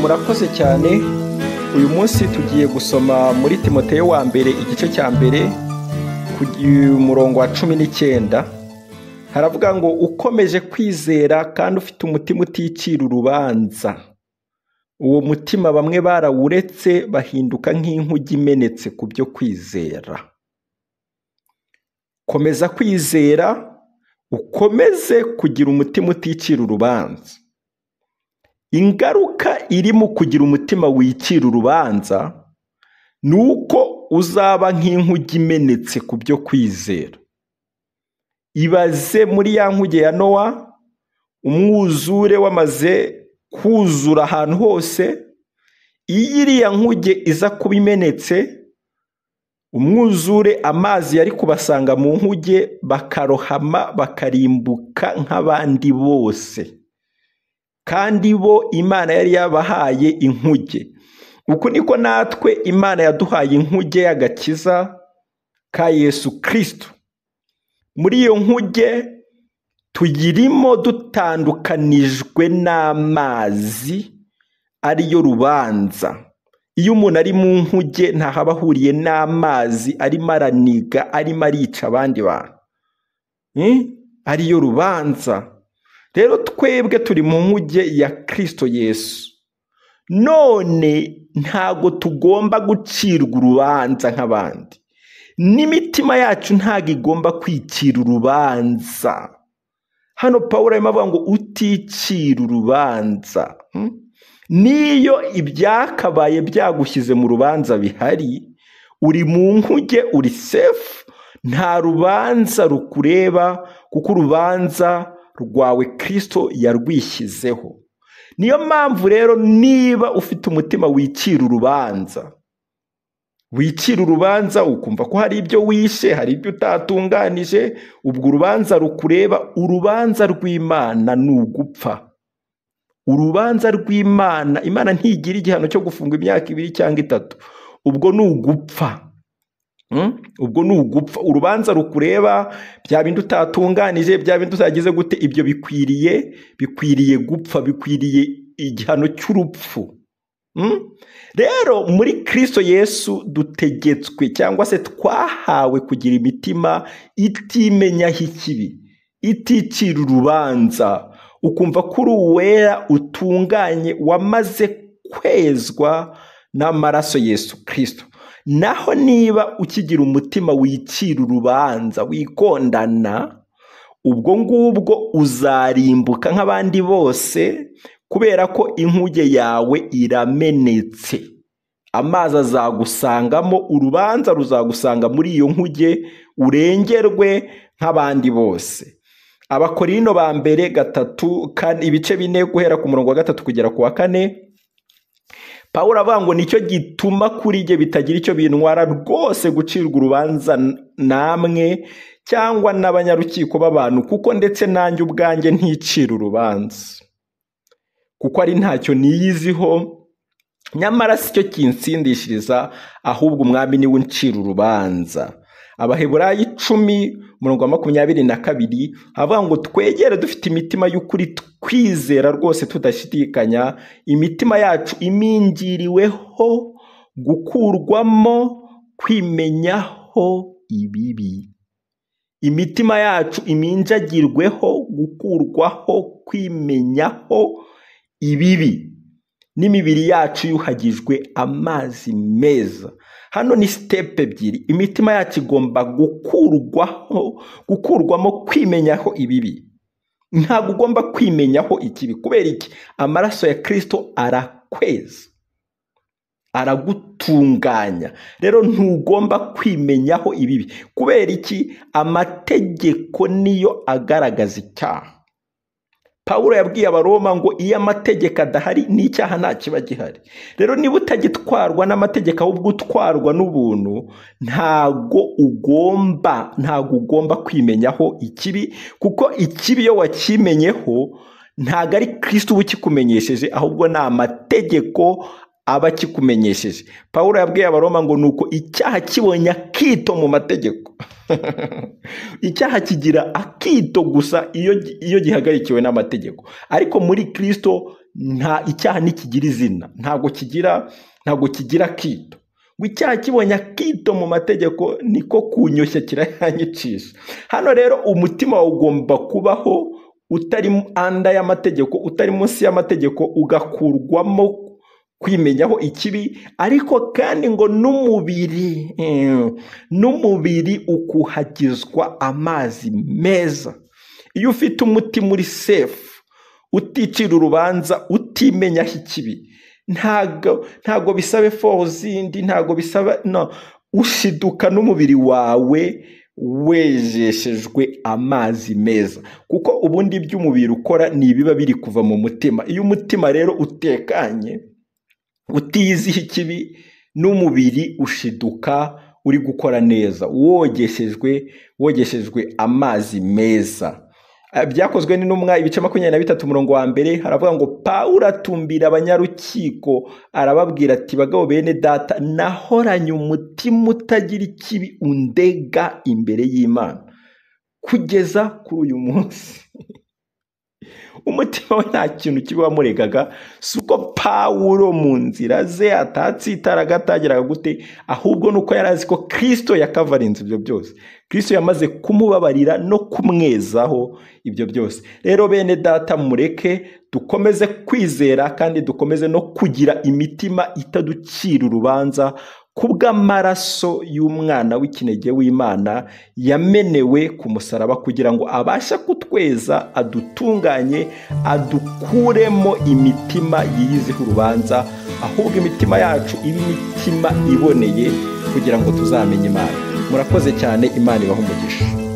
murakoze cyane uyu munsi tugiye gusoma muri timoteyo wa mbere igice cya mbere ku murongo wa cumi n'icyenda haravuga ngo ukomeje kwizera kandi ufite umutima uticira urubanza uwo mutima bamwe barawuretse bahinduka nk'inkugi imenetse ku byo kwizera komeza kwizera ukomeze kugira umutima uticira urubanza ingaruka iri mu kugira umutima wicira urubanza ni uko uzaba nk'inkugi imenetse ku byo kwizera ibaze muri ya nkuge ya nowa umwuzure wamaze kuzura ahantu hose iyo iriya nkuge iza kuba imenetse umwuzure amazi yari kubasanga mu nkuge bakarohama bakarimbuka nk'abandi bose kandi bo imana yari yabahaye inkuge uku niko natwe imana yaduhaye inkuge y'agakiza ka yesu kirisito muri iyo nkuge tuyirimo dutandukanijwe n'amazi ariyo rubanza iyo umuntu ari mu nkuge ntahaba ahuriye n'amazi arimo araniga arimo arica abandi bantu ariyo rubanza rero twebwe turi mu nkuge ya kirisito yesu none ntago tugomba gucirwa urubanza nk'abandi n'imitima yacu ntago igomba kwicira urubanza hano paul arimo avuga ngo uticira urubanza n'iyo ibyakabaye byagushyize mu rubanza bihari uri mu nkuge uri sefu nta rubanza rukureba kuko urubanza rwawe kirisito yarwishyizeho niyo mpamvu rero niba ufite umutima wicira urubanza wicira urubanza ukumva ko hari ibyo wishe hari ibyo utatunganije ubwo urubanza rukureba urubanza rw'imana ni ugupfa urubanza rw'imana imana ntigira igihano cyo gufunga imyaka ibiri cyangwa itatu ubwo ni ugupfa ubwo ni ugupfa urubanza rukureba bya bindi utatunganije bya bindi utagize gute ibyo bikwiriye bikwiriye gupfa bikwiriye igihano cy'urupfu rero muri kirisito yesu dutegetswe cyangwa se twahawe kugira imitima itimenyaho ikibi iticira urubanza ukumva ko uri uwera utunganye wamaze kwezwa n'amaraso yesu kirisito naho niba ukigira umutima wicira urubanza wikondana ubwo ngubwo uzarimbuka nk'abandi bose kubera ko inkuge yawe iramenetse amazi azagusangamo urubanza ruzagusanga muri iyo nkuge urengerwe nk'abandi bose abakorino ba mbere gatatu ibice bine guhera ku murongo wa gatatu kugera ku wa kane paul avuga ngo nicyo gituma kuri jye bitagira icyo bintwara rwose gucirwa urubanza namwe cyangwa n'abanyarukiko b'abantu kuko ndetse nanjye ubwanjye nticira urubanza kuko ari ntacyo niyiziho nyamara si cyo kinsindishiriza ahubwo umwami niwe uncira urubanza abaheburayi icumi umurongo wa makumyabiri na kabiri avuga ngo twegere dufite imitima y'ukuri twizera rwose tudashidikanya imitima yacu imingiriweho gukurwamo kwimenyaho ibibi imitima yacu iminjagirweho gukurwaho kwimenyaho ibibi n'imibiri yacu yuhagijwe amazi meza hano ni sitepu ebyiri imitima yacu igomba gukurwaho gukurwamo kwimenyaho ibibi ntabwo ugomba kwimenyaho ikibi kubera iki amaraso ya kirisito arakweza aragutunganya rero ntugomba kwimenyaho ibibi kubera iki amategeko niyo agaragaza icyaha Pawulo yabwiye abaroma ngo iyo amategeko adahari n'icyaha nta kiba gihari rero niba utagitwarwa n'amategeko ahubwo utwarwa n'ubuntu ntago ugomba ntago ugomba kwimenyaho ikibi kuko ikibi iyo wakimenyeho ntago ari kirisiti uba ukikumenyesheje ahubwo ni amategeko aba akikumenyesheje Pawulo yabwiye abaroma ngo ni uko icyaha kibonye akito mu mategeko icyaha kigira akito gusa iyo gihagarikiwe n'amategeko ariko muri kirisito nta icyaha ntikigira izina ntabwo kigira ntabwo kigira akito ngo icyaha kibonye akito mu mategeko niko kunyoshya kirayanyicisha hano rero umutima wawe ugomba kubaho utari anda y'amategeko utari munsi y'amategeko ugakurwamo kwimenyaho ikibi ariko kandi ngo n'umubiri n'umubiri ukuhagizwa amazi meza iyo ufite umutima uri sefu uticira urubanza utimenyaho ikibi ntabwo bisaba efo zindi ntabwo bisaba ushiduka n'umubiri wawe wejeshejwe amazi meza kuko ubundi by'umubiri ukora ni ibiba biri kuva mu mutima iyo umutima rero utekanye utiyiziho ikibi n'umubiri ushiduka uri gukora neza wogeshejwe wogeshejwe amazi meza byakozwe n'intumwa ibice makumyabiri na bitatu umurongo wa mbere haravuga ngo pawuro atumbira abanyarukiko arababwira ati bagabo bene data nahoranye umutima utagira ikibi undega imbere y'imana kugeza kuri uyu munsi umutima we nta kintu kibi wamuregaga si uko pawuro mu nzira ze atatsitaraga atageraga gute ahubwo ni uko yari azi ko kirisito yakavarinze ibyo byose kirisito yamaze kumubabarira no kumwezaho ibyo byose rero bene data mureke dukomeze kwizera kandi dukomeze no kugira imitima itaducira urubanza kubw'amaraso y'umwana w'ikinege w'imana yamenewe ku musaraba kugira ngo abashe kutweza adutunganye adukuremo imitima yiyiziho urubanza ahubwo imitima yacu ibe imitima iboneye kugira ngo tuzamenye imana murakoze cyane imana ibaho umugisha